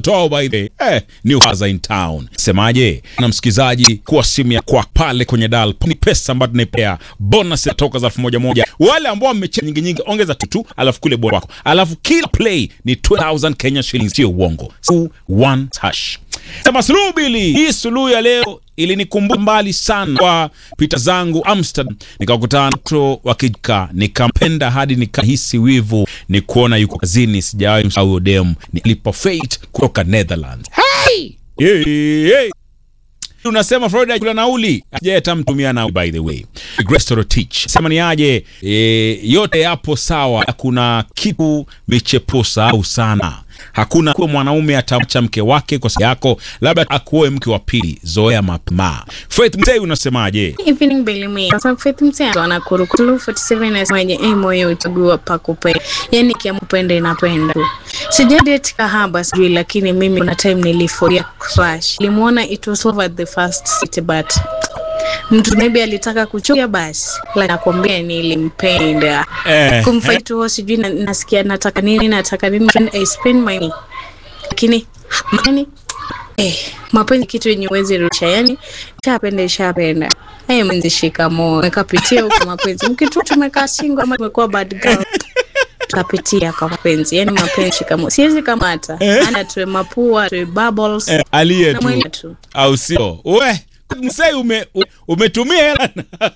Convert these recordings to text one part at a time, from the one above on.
Moto by the eh, New Plaza in town. Semaje na msikizaji, kuwa simu ya kwa pale kwenye dial ni pesa ambayo tunaipea bonus ya toka za elfu moja moja. Wale ambao wamecheza nyingi nyingi, ongeza tutu, alafu kule bora wako, alafu kila play ni 12000 Kenya shillings, sio uongo. So, one hash sema suluhu bili. Hii suluhu ya leo ilinikumbuka mbali sana kwa pita zangu Amsterdam, nikakutana mto wa kijika, nikampenda hadi nikahisi wivu ni kuona yuko kazini. Sijawahi msahau dem nilipo Fate kutoka Netherlands. Hey! Hey, hey. Unasema Florida kula nauli aje atamtumia nauli by the way. Grace Torotich sema ni aje e, yote yapo sawa, kuna kitu michepusa au sana Hakuna kuwa mwanaume atamcha mke wake kwa sababu yako, labda akuoe mke wa pili. Zoea mapema. Faith Mtei, unasemaje? Evening Belimi. Kwa sababu Faith Mtei anakuru Kulu 47 anasemaje, eh, moyo utagua pa kupenda. Yaani kiampenda inapenda tu. Sija date kahaba sijui, lakini mimi kuna time niliforia crush. Nilimuona it was over the first city but mtu maybe alitaka kuchukia basi, lakini nakwambia nilimpenda Eh, kumfight huo, sijui na- nasikia nataka nini, nataka nini, and I spend money, lakini yani eh, mapenzi kitu yenye uwezi rusha, yani shapenda ishapenda. Hey, mwenzi shikamoo, mekapitia huko mapenzi, mkitu tumekaa single ama tumekuwa bad girl tukapitia kwa mapenzi, yani mapenzi shikamoo, siwezi kamata ana tuwe mapua tuwe bubbles eh, aliye na tu mwenye tu au sio? We Msei ume, u- umetumia hela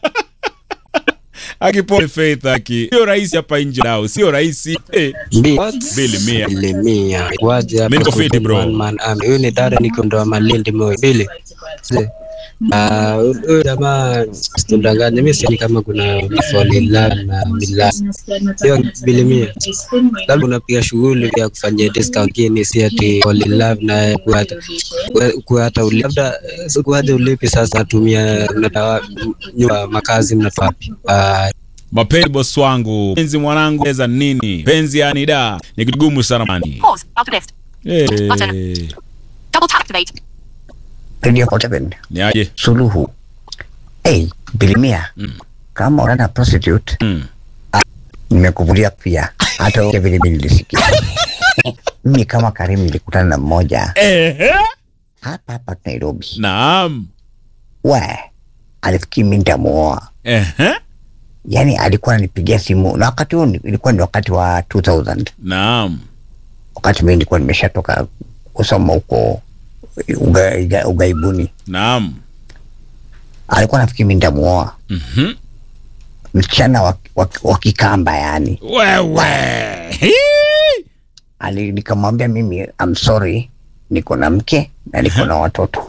akipole Faith aki sio rahisi hapa nje nao sio rahisi eh. Bili mia. Bili mia. Waje hapa Mimi niko fiti, bro. one man army. Huyu ni dada niko ndo Malindi moyo. Bili. Se. Ah, huyu jamaa situndanganye, mimi sioni kama kuna fall in love na mila. Sio bili mia. Labda unapiga shughuli ya kufanyia discount lakini si ati fall in love na kuata kuata uli labda eh, kuata ulipi sasa natumia mnatawa nyumba makazi mnatoa wapi? Ah, Mapenzi boss wangu, penzi mwanangu, eza nini? Penzi yani da ni kitu gumu sana mani. Pause. Out of list. Eh, Double tap activate. Radio Portable ni aje? suluhu. Hey, bilimia Mm. kama unaenda prostitute Mm. nimekuvulia pia, hata wewe vile vile nilisikia. Mimi kama Karimu nilikutana na mmoja Eh, hapa hapa Nairobi, naam. we alifikiri mimi nitamuoa, Eh, yaani alikuwa ananipigia simu, na wakati huo ni- ilikuwa ni wakati wa 2000 naam. wakati mimi nilikuwa nimeshatoka kusoma huko uga, uga, ugaibuni. Naam. Alikuwa nafikiri mimi nitamuoa Mhm. msichana wa, wa, wa Kikamba yani. Wewe. Hii. Ali, nikamwambia mimi I'm sorry, niko na mke na niko na watoto.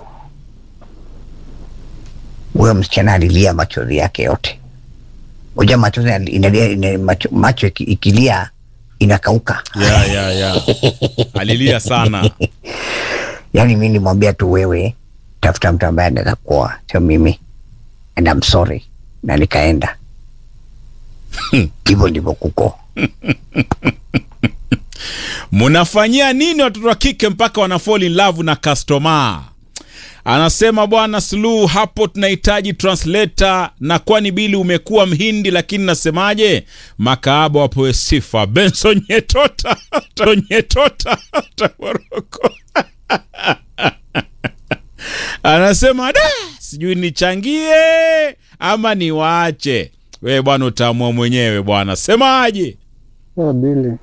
Huyo msichana alilia machozi yake yote. Unajua machozi yali- inalia, ina, macho, macho iki- ikilia inakauka. Ya, ya, ya. Alilia sana. Yaani mimi nilimwambia tu wewe tafuta mtu ambaye anaweza kuoa, sio mimi, and I'm sorry, na nikaenda hivyo ndivyo kuko. Mnafanyia nini watoto wa kike mpaka wana fall in love na customer? Anasema bwana Suluhu, hapo tunahitaji translator, na kwani bili umekuwa mhindi, lakini nasemaje, makaaba wapewe sifa. Benson Nyetota Nyetota Taboroko anasema da, sijui nichangie ama niwaache. We bwana, utaamua mwenyewe bwana, semaje? Ya Bili,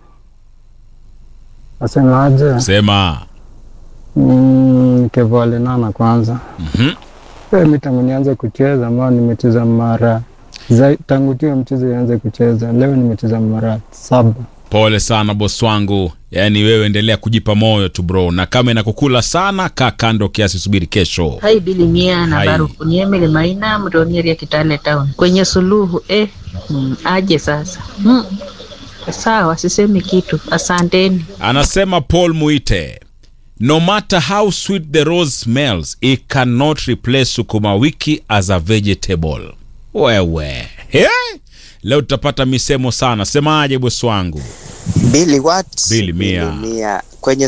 asemaje? Sema. Mm, Kevoalenana kwanza. Mhm. Eh, mi tangu nianze kucheza ambao nimecheza mara zai- tangu tuyo mchezo ianze kucheza leo nimecheza mara saba. Pole sana bosi wangu, yaani wewe endelea kujipa moyo tu bro, na kama inakukula sana, kaa kando kiasi, subiri kesho. Hai Bili Mia na Hai. Barufu ni Emily Maina Mronieri ya Kitale Town kwenye suluhu eh, mm, aje sasa mm. Sawa, sisemi kitu, asanteni. Anasema Paul Muite, no matter how sweet the rose smells it cannot replace sukuma wiki as a vegetable. Wewe He? leo tutapata misemo sana. Semaje bosi wangu? Billy what? Billy Mia. Mia. Kwenye